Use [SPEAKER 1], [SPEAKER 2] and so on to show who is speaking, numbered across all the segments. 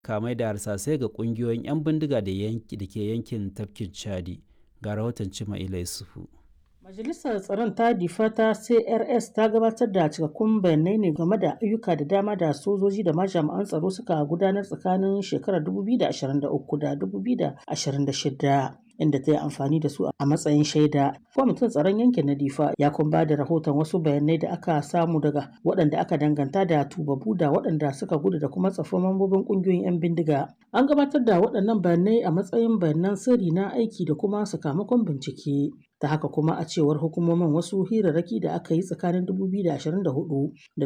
[SPEAKER 1] kamai da harsasai ga ƙungiyoyin 'yan bindiga da ke yankin tafkin Chadi. Ga rahoton Cima'ila Yusufu.
[SPEAKER 2] Majalisar Tsaron ta Difa ta CRS ta gabatar da cikakkun bayanai ne game da ayyuka da dama da sojoji da ma jami'an tsaro suka gudanar tsakanin shekarar 2023 da 2026 inda ta yi amfani da su a matsayin shaida. Kwamitin tsaron yankin na Difa ya kuma ba da rahoton wasu bayanai da aka samu daga waɗanda aka danganta da tubabu da waɗanda suka gudu da kuma tsafin mambobin ƙungiyoyin 'yan bindiga. An gabatar da waɗannan bayanai a matsayin bayanan sirri na aiki da kuma sakamakon bincike. ta haka kuma a cewar hukumomin wasu hirarraki da aka yi tsakanin 2024 da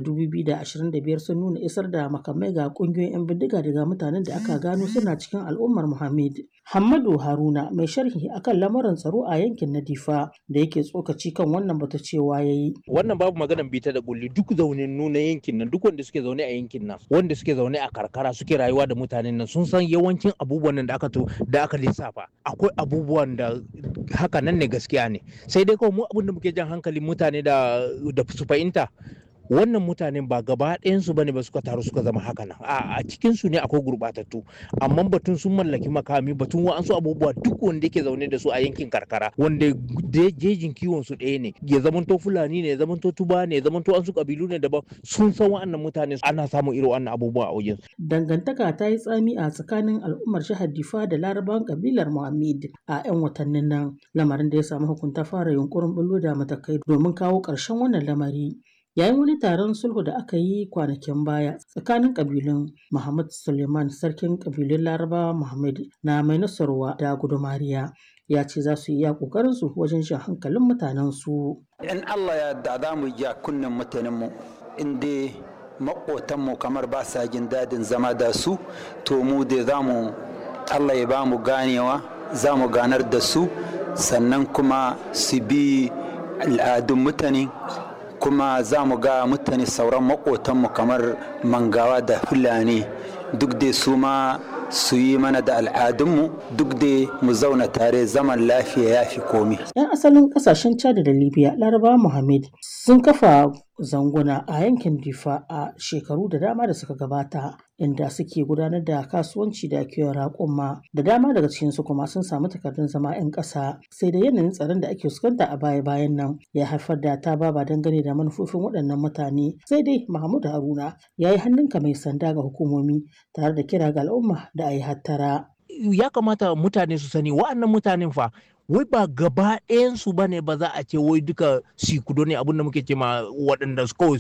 [SPEAKER 2] 2025 sun nuna isar da makamai ga kungiyoyin 'yan bindiga daga mutanen da aka gano suna cikin al'ummar Muhammad. Hammadu Haruna mai sharhi akan lamarin tsaro a yankin na Difa da yake tsokaci kan wannan bata cewa yayi.
[SPEAKER 3] Wannan babu maganan bita da kulli duk zaunin nuna yankin nan duk wanda suke zaune a yankin nan wanda suke zaune a karkara suke rayuwa da mutanen nan sun san yawancin abubuwan nan da aka to da aka lissafa akwai abubuwan da haka nan ne gaskiya ne sai dai kawai mu abin da muke jan hankalin mutane da da su fahimta wannan mutanen ba gaba ɗayansu bane ba suka taru suka zama haka nan a cikin su ne akwai gurɓatattu amma batun sun mallaki makami batun wa'ansu abubuwa duk wanda yake zaune da su a yankin karkara wanda jejin kiwon su ɗaya ne ya zamanto fulani ne ya zamanto tuba ne ya zamanto an su kabilu ne daban sun san wa'annan mutane ana samun irin wannan abubuwa a wajen
[SPEAKER 2] dangantaka ta yi tsami a tsakanin al'ummar jihar Difa da larabawan kabilar Muhammad a 'yan watannin nan lamarin da ya samu hukunta fara yunkurin bullo da matakai domin kawo ƙarshen wannan lamari yayin wani taron sulhu da aka yi kwanakin baya tsakanin kabilun Muhammad Suleiman sarkin kabilun Laraba Muhammad na mai nasarwa da gudumariya ya ce za su iya kokarin su wajen shan hankalin mutanen su
[SPEAKER 4] in Allah ya da za mu ja kunnen mutanen mu in dai makotan mu kamar ba sa jin dadin zama da su to mu dai za mu Allah ya ba mu ganewa za mu ganar da su sannan kuma su bi al'adun mutane kuma za mu ga mutane sauran makotanmu kamar mangawa da fulani duk dai su ma su yi mana da al'adunmu duk dai mu zauna tare zaman lafiya ya fi komi.
[SPEAKER 2] 'Yan asalin kasashen Chad da Libya Laraba Muhammad sun kafa zanguna a yankin Difa a shekaru da dama da suka gabata inda suke gudanar da kasuwanci da kiwon raƙuma da dama daga cikinsu kuma sun samu takardun zama 'yan ƙasa sai da yanayin tsaron da ake fuskanta a baya bayan nan ya haifar da ta baba dangane da manufofin waɗannan mutane sai dai Mahmud Haruna ya yi hannunka mai sanda ga hukumomi tare da kira ga al'umma da a yi hattara.
[SPEAKER 3] Ya kamata mutane su sani wa'annan mutanen fa wai ba gaba ɗayansu ba ne ba za a ce wai duka sikudo ne abinda muke ce ma waɗanda kawai